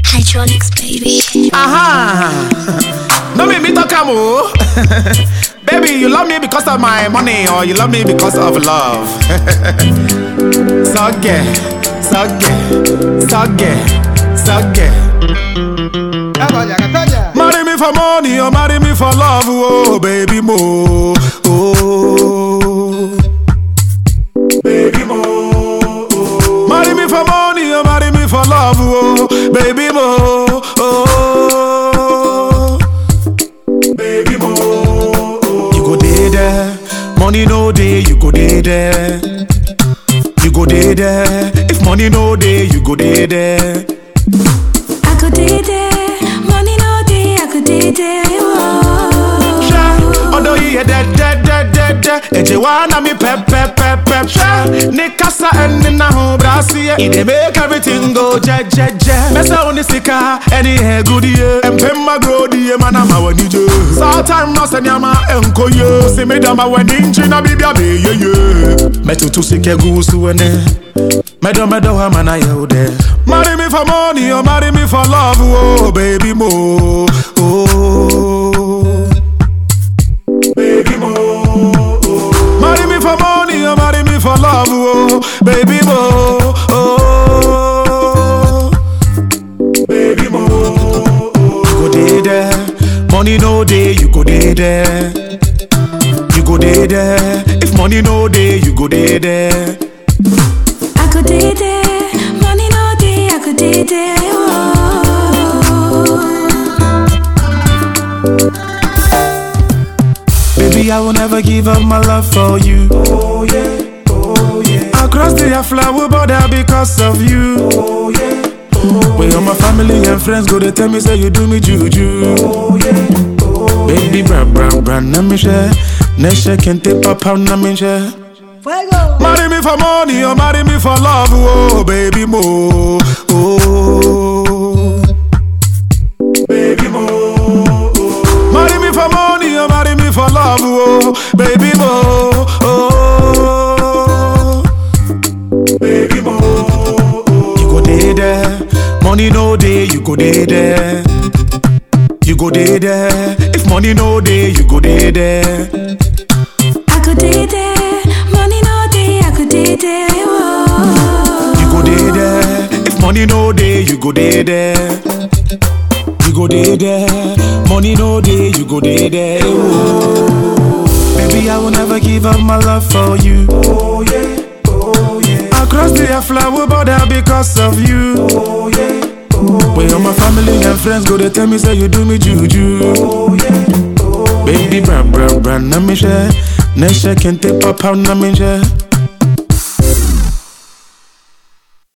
Hydraulics, baby. Aha! No make me talk am o. Baby, you love me because of my money or you love me because of love. Sogge, sogge, sogge, sogge. Marry me for money or marry me for love, oh baby mo. Oh, baby mo. Oh. Marry me for money or marry me for love, oh baby mo. Oh, baby mo. You go dey there, money no dey, you go dey there. You go dey there, if money no dey, you go dey there. I could did it, money no day, I could did it. Ṣé ọ̀dọ̀ yìí yẹ dẹ́dẹ́dẹ́dẹ́ ẹ̀jẹ̀ wá ná mi pẹ́pẹ́pẹ́pẹ́. Ṣé ní kásá ẹni náà hùn brasi yẹ? Ìdè make everything go jẹ́jẹ́jẹ́. Mẹ́sẹ̀ òní sika ẹni ẹ̀gúdí yẹ. Ẹ̀mpẹ́ mmagoro di yẹ mana ma wẹ̀ níjẹ́. Sọ́tàn náà sẹ́ni àmà ẹ̀nkó yẹ. Sèmi dàmà wẹ̀ ní njí náà bíbí àbẹ̀ yẹyẹ. Mẹ́tutù sí kẹ́gù sí wẹ́nẹ́. Mẹ́dọ̀ mẹ́dọ̀ wà máa yẹ o dẹ̀. Marry me for money or marry me for love, oh baby mo. Oh. baby mo. Marry me for money or marry me for love, oh, baby mo. Oh, baby mo. You go dey there, money no dey, you go dey there. You go dey there, if money no dey, you go dey there. I could did it, money no day, I could did it. Baby, I will never give up my love for you. Oh yeah, oh yeah. Across the flower border because of you. Oh yeah, oh When all my family and friends go, they tell me say you do me juju. Oh yeah, oh Baby, bra bra bra, na me share. Nesha kente papa na me share. Marry me for money or marry me for love, oh baby mo. Oh, baby mo. Marry me for money or marry me for love, oh baby mo. Oh, baby mo. You go dey there, money no dey, you go dey there. You go dey there, if money no dey, you go dey there. I could did it, money no day, I could did it. You go dey there, if money no dey, you go dey there. You go dey there, money no dey, you go dey there. Oh. Baby, I will never give up my love for you. Oh yeah, oh yeah. Across the flower border because of you. Oh yeah, oh When all my family and friends go, they tell me say you do me juju. Oh yeah, oh Baby, bra bra bra, na me share. Nesha kente papa na me share.